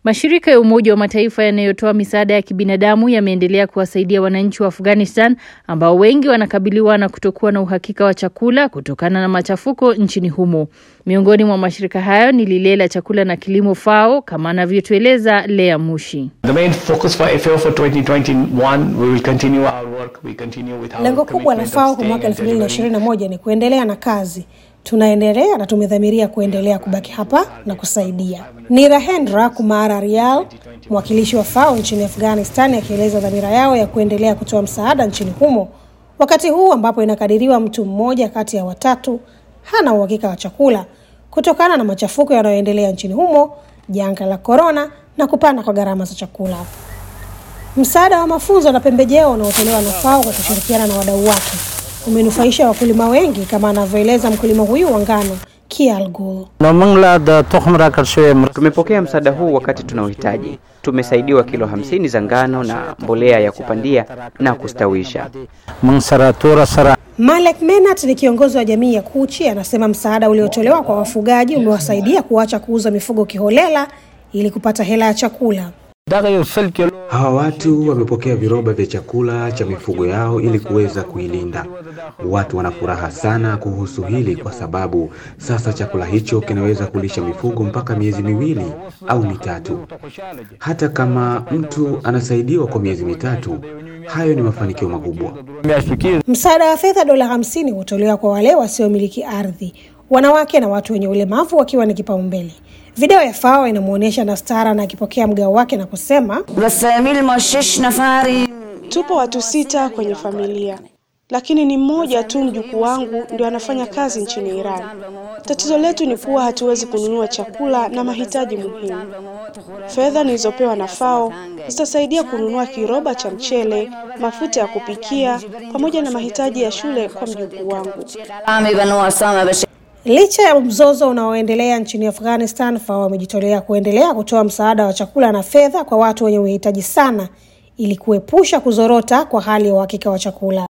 Mashirika ya Umoja wa Mataifa yanayotoa misaada ya kibinadamu yameendelea kuwasaidia wananchi wa Afghanistan ambao wengi wanakabiliwa na kutokuwa na uhakika wa chakula kutokana na machafuko nchini humo. Miongoni mwa mashirika hayo ni lile la chakula na kilimo FAO, kama anavyotueleza Lea Mushi. The main focus for FAO for 2021 we will continue our work we continue with our Lengo kubwa la commitment of FAO kwa staying mwaka and delivering 2021 ni kuendelea na kazi. Tunaendelea na tumedhamiria kuendelea kubaki hapa na kusaidia. Ni Rahendra Kumara Rial, mwakilishi wa FAO nchini Afghanistan, akieleza dhamira yao ya kuendelea kutoa msaada nchini humo wakati huu ambapo inakadiriwa mtu mmoja kati ya watatu hana uhakika wa chakula kutokana na machafuko yanayoendelea nchini humo, janga la korona na kupanda kwa gharama za chakula. Msaada wa mafunzo na pembejeo unaotolewa na FAO kwa kushirikiana na wadau wake umenufaisha wakulima wengi kama anavyoeleza mkulima huyu wa ngano Kial Gul. Tumepokea msaada huu wakati tunaohitaji. Tumesaidiwa kilo hamsini za ngano na mbolea ya kupandia na kustawisha. Malek Menat ni kiongozi wa jamii ya Kuchi, anasema msaada uliotolewa kwa wafugaji umewasaidia kuacha kuuza mifugo kiholela ili kupata hela ya chakula. Hawa watu wamepokea viroba vya chakula cha mifugo yao ili kuweza kuilinda. Watu wana furaha sana kuhusu hili kwa sababu sasa chakula hicho kinaweza kulisha mifugo mpaka miezi miwili au mitatu. Hata kama mtu anasaidiwa kwa miezi mitatu, hayo ni mafanikio makubwa. Msaada wa fedha dola hamsini hutolewa kwa wale wasiomiliki ardhi, wanawake na watu wenye ulemavu wakiwa ni kipaumbele. Video ya FAO inamwonyesha Nastara na akipokea mgao wake na kusema, Tupo watu sita kwenye familia, lakini ni mmoja tu mjukuu wangu ndio anafanya kazi nchini Iran. Tatizo letu ni kuwa hatuwezi kununua chakula na mahitaji muhimu. Fedha nilizopewa na FAO zitasaidia kununua kiroba cha mchele, mafuta ya kupikia pamoja na mahitaji ya shule kwa mjukuu wangu. licha ya mzozo unaoendelea nchini Afghanistan, FAO wamejitolea kuendelea kutoa msaada wa chakula na fedha kwa watu wenye uhitaji sana ili kuepusha kuzorota kwa hali ya uhakika wa chakula.